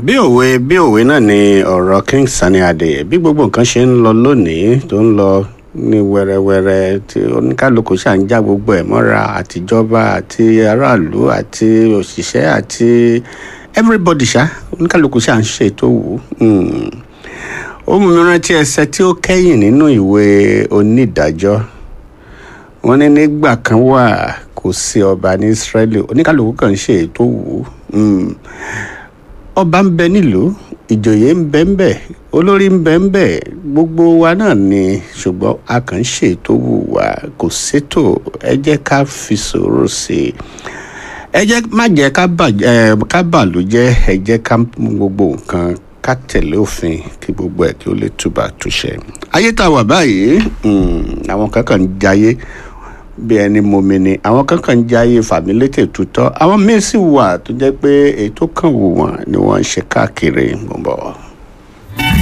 bí òwe bí òwe náà ni ọ̀rọ̀ king sani adé bí gbogbo nǹkan ṣe ń lọ lónìí tó ń lọ ní wẹ́rẹ́wẹ́rẹ́ tí oníkálukú ṣà ń já gbogbo ẹ̀ mọ́ra àtijọba àti aráàlú àti òṣìṣẹ́ àti everybody ṣá oníkálukú ṣà ń ṣe tó wù ú ó mú mi rántí ẹsẹ tí ó kẹ́yìn nínú ìwé onídàájọ́ wọ́n ní nígbà kan wà kò sí ọba ní Ísírẹ́lì oníkálukú kan ń ṣe ètò wù ú ọba ń bẹ nílùú ìjòyè ń bẹ ń bẹ olórí ń bẹ ń bẹ gbogbo wa náà ni ṣùgbọ́n a kàn ń ṣètò wù wá kò sétò ẹ jẹ́ ká fi sùúrù sí i ẹ jẹ́ má jẹ́ ká bàlú jẹ́ ẹ jẹ́ ká mú gbogbo nǹkan ká tẹ̀lé òfin kí gbogbo ẹ̀ kí ó lè túbà túṣẹ. ayé tá a wà báyìí àwọn kankan ń jayé bí ẹni momi ni àwọn kankan ń jayé fàmílétè tutọ́ àwọn míín sì wà tó jẹ́ pé èyí tó kàn wù wọ́n ni wọ́n ń ṣe káàkiri mọ̀ bọ̀.